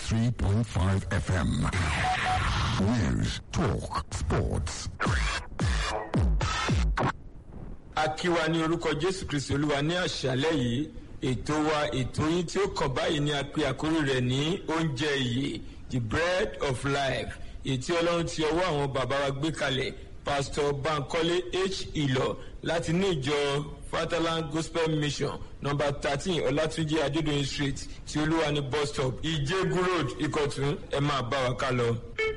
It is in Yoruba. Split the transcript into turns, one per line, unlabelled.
93.5 FM. News, talk, sports.
akíwa ní orúkọ jésù kristi olúwa ní àṣálẹ́ yìí ètò wa ètò yín tí ó kàn báyìí ni a pe àkórí rẹ̀ ní oúnjẹ ìyè the bread of life ètí ọlọ́run ti ọwọ́ àwọn bàbá wa gbé kalẹ̀ pastor bankole h ìlọ láti ní ìjọ fatherland gospel mission number thirteen ọlátúnjì adédọyìn street tí olúwa ní bus stop ìjẹgùn road ìkọ̀tún ẹ máa bá wa ká lọ.